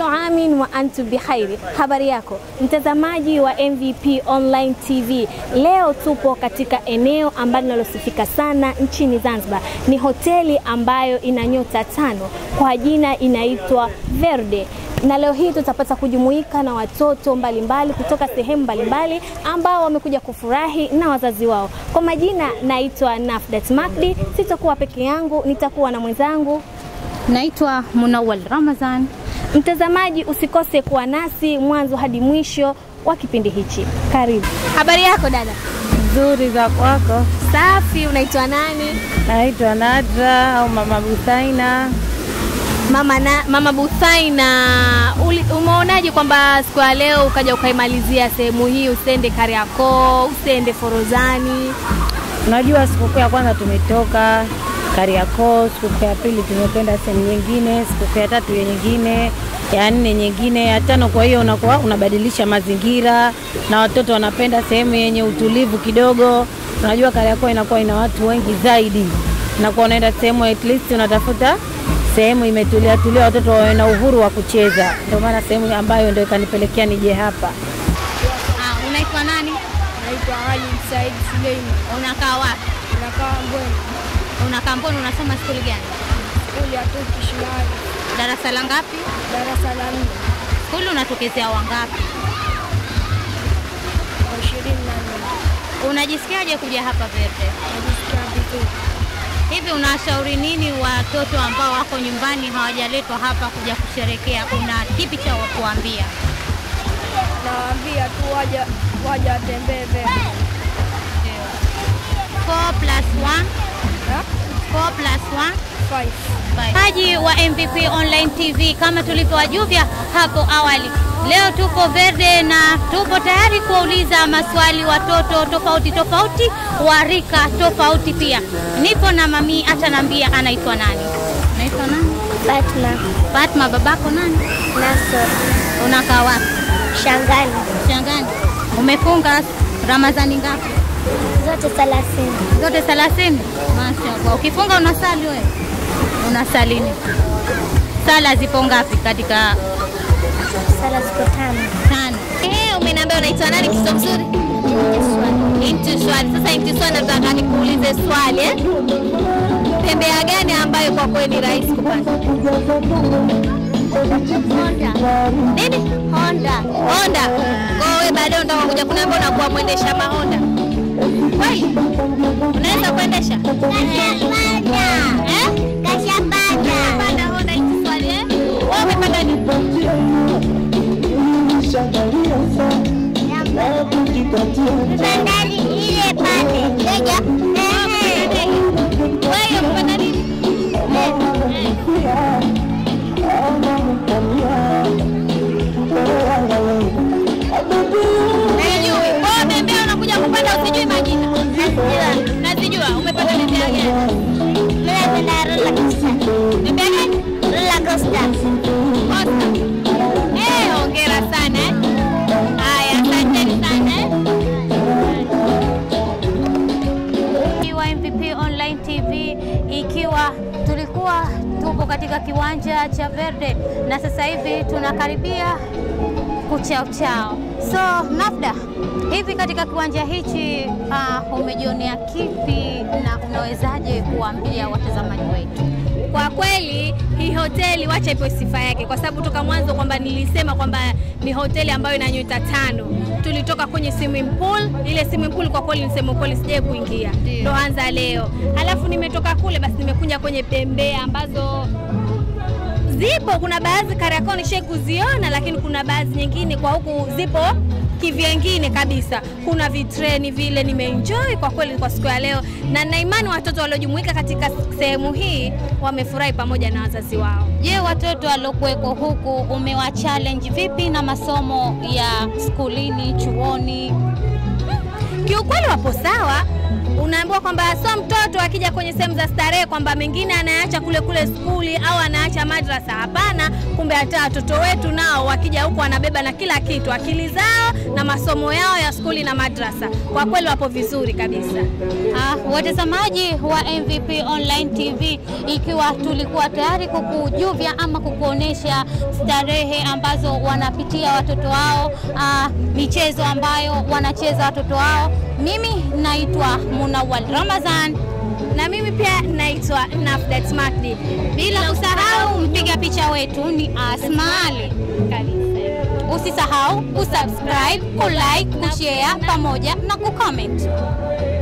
Kullu amin wa antum bikhairi. Habari yako mtazamaji wa MVP Online TV, leo tupo katika eneo ambalo linalosifika sana nchini Zanzibar. Ni hoteli ambayo ina nyota tano, kwa jina inaitwa Verde na leo hii tutapata kujumuika na watoto mbalimbali mbali, kutoka sehemu mbalimbali ambao wamekuja kufurahi na wazazi wao. Kwa majina naitwa Nafdat Makdi, sitakuwa peke yangu, nitakuwa na mwenzangu Naitwa Munawal Ramazan. Mtazamaji, usikose kuwa nasi mwanzo hadi mwisho wa kipindi hichi. Karibu. Habari yako dada? Nzuri za kwako? Safi. Unaitwa nani? Naitwa Nadra au Mama Busaina. Mama, na, Mama Buthaina, uli- umeonaje kwamba siku ya leo ukaja ukaimalizia sehemu hii, usiende Kariakoo, usiende Forozani? Unajua sikukuu ya kwanza tumetoka Kariakoo, sikukuu ya pili tumekwenda sehemu nyingine, sikukuu ya tatu ya nyingine, ya nne nyingine, ya tano. Kwa hiyo unakuwa unabadilisha mazingira na watoto wanapenda sehemu yenye utulivu kidogo. Unajua Kariakoo inakuwa ina watu wengi zaidi, unakuwa unaenda sehemu at least unatafuta sehemu imetulia tulia, watoto wawe na uhuru wa kucheza. Ndio maana sehemu ambayo ndio ikanipelekea nije hapa. Ah, unaitwa nani? Naitwa Ali Said Suleim, Unakaa wapi? nakaa Mbweni, Unakaa Mboni, unasoma skuli gani? skuli ya Turkish Mahali, Darasa la ngapi? darasa la nne Skuli unatokezea wangapi? kwa ishirini na nne. Unajisikiaje kuja hapa Verde? Najisikia vizuri. Hivi unashauri nini watoto ambao wako nyumbani hawajaletwa hapa kuja kusherekea? Una kipi cha kuambia? Nawaambia tu waja waja watembee Verde. 4 plus 1 Ha? 4 plus 1 Five. Mtazamaji wa MVP Online TV, kama tulivyowajuvya hapo awali, leo tuko Verde na tupo tayari kuwauliza maswali watoto tofauti tofauti wa rika tofauti. Pia nipo na mami, atanambia anaitwa nani. Unaitwa nani? Fatma Fatma. Babako nani? Nasor Unakaa wapi? Shangani Shangani. Umefunga Ramadhani ngapi? zote thelathini. Zote 30. Mashaallah. Ukifunga unasali wewe? Unasali nini? Sala zipo ngapi katika Sala ziko tano. tano? Eh, umeniambia unaitwa nani kiso mzuri? Inti swali. Sasa Inti swali nataka nikuulize swali eh? Tembea gani ambayo kwa kweli ni rahisi kupanda? Honda. Nini? Honda. Honda. Kwa hiyo wewe baadaye unataka kuja kuniambia unakuwa mwendesha mahonda. Kweli? Unaweza kuendesha? Kashapanda. Eh? Kashapanda. Panda Honda Inti swali eh? Wewe umepanda nini? Bandari ile pale. Ndege. Ehe. Wewe umepanda nini? Sijui. Wewe bembea unakuja kupanda usijui majina. Najua. Nazijua. Umepanda bembea gani? Mimi napenda roller coaster. Bembea gani? Roller coaster. Costa. Eh, hongera sana eh. Haya, asanteni sana eh. wa MVP Online TV ikiwa tulikuwa tupo katika kiwanja cha Verde na sasa hivi tunakaribia kuchao chao. So Nafda, hivi katika kiwanja hichi uh, umejionea kipi na unawezaje kuambia watazamaji wetu? Kwa kweli hii hoteli wacha ipo sifa yake, kwa sababu toka mwanzo kwamba nilisema kwamba ni hoteli ambayo ina nyota tano. Tulitoka kwenye swimming pool, ile swimming pool kwa kweli nisema kweli sijai kuingia, Ndio. ndo anza leo. Halafu nimetoka kule, basi nimekuja kwenye bembea ambazo zipo, kuna baadhi Kariakoo nishai kuziona, lakini kuna baadhi nyingine kwa huku zipo kivyengine kabisa. Kuna vitreni vile, nimeenjoy kwa kweli kwa siku ya leo, na na imani watoto waliojumuika katika sehemu hii wamefurahi pamoja na wazazi wao. Je, watoto waliokuweko huku umewa challenge vipi na masomo ya skulini, chuoni? Kiukweli wapo sawa unaambiwa kwamba sio mtoto akija kwenye sehemu za starehe kwamba mengine anaacha kule kule skuli au anaacha madrasa. Hapana, kumbe hata watoto wetu nao wakija huku wanabeba na kila kitu, akili zao na masomo yao ya skuli na madrasa. Kwa kweli wapo vizuri kabisa. Ah, watazamaji wa MVP Online TV, ikiwa tulikuwa tayari kukujuvya ama kukuonesha starehe ambazo wanapitia watoto wao, ah, michezo ambayo wanacheza watoto wao. Mimi naitwa Munawal Ramazan, Na mimi pia naitwa Nafdat Makdi. bila kusahau mpiga picha wetu ni Asma Ali. Kabisa. Usisahau kusubscribe, kulike, kushare pamoja na kucomment.